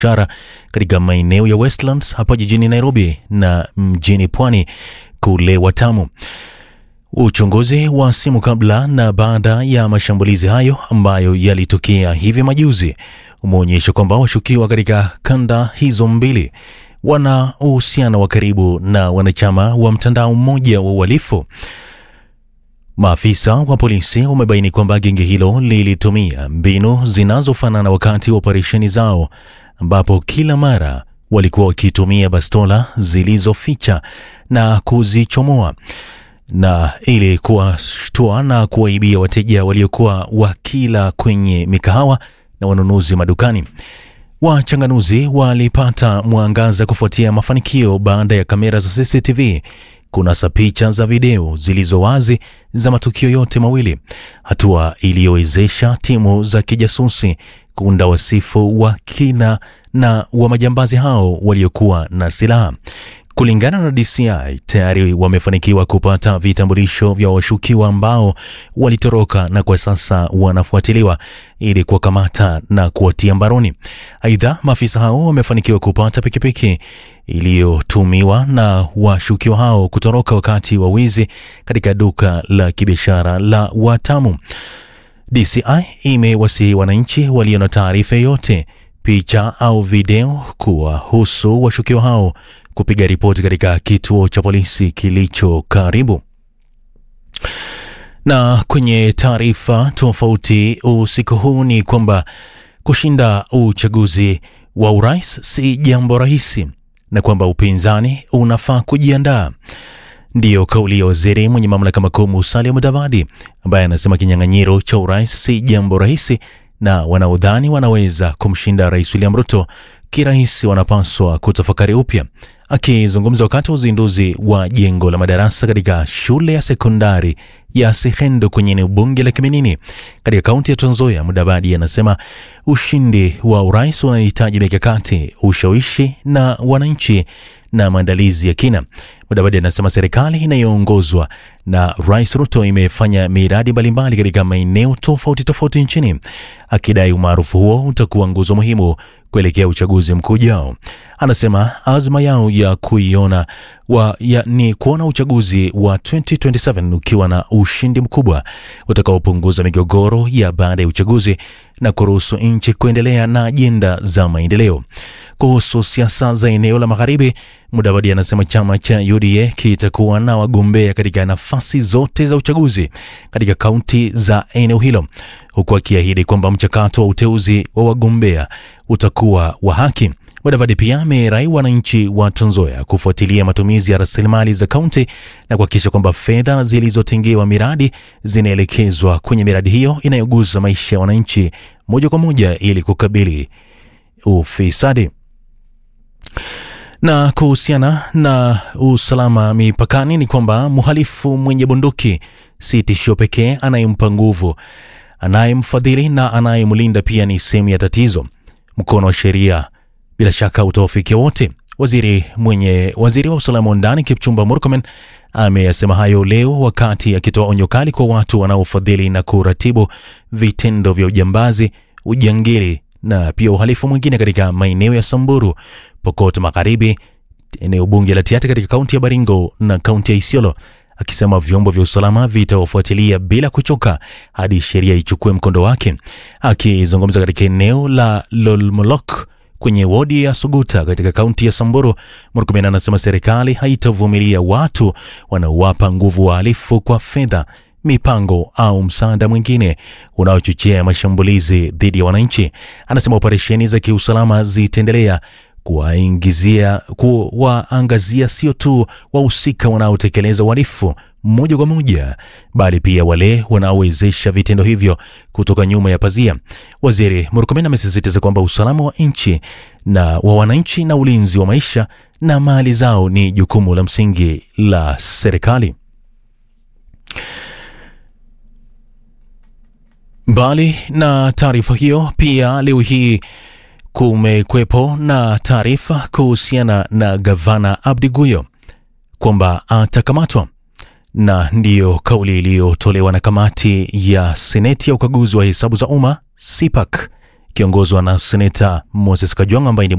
biashara katika maeneo ya Westlands hapa jijini Nairobi na mjini Pwani kule Watamu. Uchunguzi wa simu kabla na baada ya mashambulizi hayo ambayo yalitokea hivi majuzi umeonyesha kwamba washukiwa katika kanda hizo mbili wana uhusiano wa karibu na wanachama wa mtandao mmoja wa uhalifu. Maafisa wa polisi wamebaini kwamba genge hilo lilitumia mbinu zinazofanana wakati wa operesheni zao, ambapo kila mara walikuwa wakitumia bastola zilizoficha na kuzichomoa na ili kuwashtua na kuwaibia wateja waliokuwa wakila kwenye mikahawa na wanunuzi madukani. Wachanganuzi walipata mwangaza kufuatia mafanikio baada ya kamera za CCTV kunasa picha za video zilizo wazi za matukio yote mawili, hatua iliyowezesha timu za kijasusi kuunda wasifu wa kina na wa majambazi hao waliokuwa na silaha. Kulingana na DCI, tayari wamefanikiwa kupata vitambulisho vya washukiwa ambao walitoroka na kwa sasa wanafuatiliwa ili kuwakamata na kuwatia mbaroni. Aidha, maafisa hao wamefanikiwa kupata pikipiki iliyotumiwa na washukiwa hao kutoroka wakati wa wizi katika duka la kibiashara la Watamu. DCI imewasihi wananchi walio na taarifa yoyote, picha au video kuwahusu washukiwa hao kupiga ripoti katika kituo cha polisi kilicho karibu. Na kwenye taarifa tofauti usiku huu ni kwamba kushinda uchaguzi wa urais si jambo rahisi na kwamba upinzani unafaa kujiandaa. Ndiyo kauli ya waziri mwenye mamlaka makuu Musalia Mudavadi ambaye anasema kinyang'anyiro cha urais si jambo rahisi na wanaodhani wanaweza kumshinda Rais William Ruto kirahisi wanapaswa kutafakari upya. Akizungumza wakati wa uzinduzi wa jengo la madarasa katika shule ya sekondari ya Sehendo kwenye eneo bunge la Kiminini katika kaunti ya Trans Nzoia, Mudavadi anasema ushindi wa urais unahitaji mikakati, ushawishi na wananchi na maandalizi ya kina. Mudavadi anasema serikali inayoongozwa na Rais Ruto imefanya miradi mbalimbali katika maeneo tofauti tofauti nchini, akidai umaarufu huo utakuwa nguzo muhimu kuelekea uchaguzi mkuu ujao. Anasema azma yao ya kuiona wa, ya, ni kuona uchaguzi wa 2027 ukiwa na ushindi mkubwa utakaopunguza migogoro ya baada ya uchaguzi na kuruhusu nchi kuendelea na ajenda za maendeleo. Kuhusu siasa za eneo la magharibi, Mudavadi anasema chama cha UDA kitakuwa na wagombea katika nafasi zote za uchaguzi katika kaunti za eneo hilo, huku akiahidi kwamba mchakato wa uteuzi wa wagombea utakuwa wa haki. Mudavadi pia amerai wananchi wa Trans Nzoia kufuatilia matumizi ya rasilimali za kaunti na kuhakikisha kwamba fedha zilizotengewa miradi zinaelekezwa kwenye miradi hiyo inayogusa maisha ya wananchi moja kwa moja ili kukabili ufisadi. Na kuhusiana na usalama mipakani ni kwamba mhalifu mwenye bunduki si tishio pekee, anayempa nguvu, anayemfadhili na anayemlinda pia ni sehemu ya tatizo. Mkono wa sheria bila shaka utawafikia wote. Waziri mwenye waziri wa usalama wa ndani Kipchumba Murkomen ameyasema hayo leo wakati akitoa onyo kali kwa watu wanaofadhili na kuratibu vitendo vya ujambazi, ujangili na pia uhalifu mwingine katika maeneo ya Samburu, Pokot Magharibi, eneo bunge la Tiaty katika kaunti ya Baringo na kaunti ya Isiolo, akisema vyombo vya usalama vitawafuatilia bila kuchoka hadi sheria ichukue mkondo wake. Akizungumza katika eneo la Lolmolok kwenye wodi ya Suguta katika kaunti ya Samburu, Murkomen anasema serikali haitavumilia watu wanaowapa nguvu wahalifu kwa fedha mipango au msaada mwingine unaochochea mashambulizi dhidi ya wananchi. Anasema operesheni za kiusalama zitaendelea kuwaingizia kuwaangazia sio tu wahusika wanaotekeleza uhalifu moja kwa moja, bali pia wale wanaowezesha vitendo hivyo kutoka nyuma ya pazia. Waziri Murkomen amesisitiza kwamba usalama wa nchi na wa wananchi na ulinzi wa maisha na mali zao ni jukumu la msingi la serikali. Mbali na taarifa hiyo, pia leo hii kumekwepo na taarifa kuhusiana na gavana Abdi Guyo kwamba atakamatwa, na ndiyo kauli iliyotolewa na kamati ya seneti ya ukaguzi wa hesabu za umma CPAC kiongozwa na seneta Moses Kajwang' ambaye ni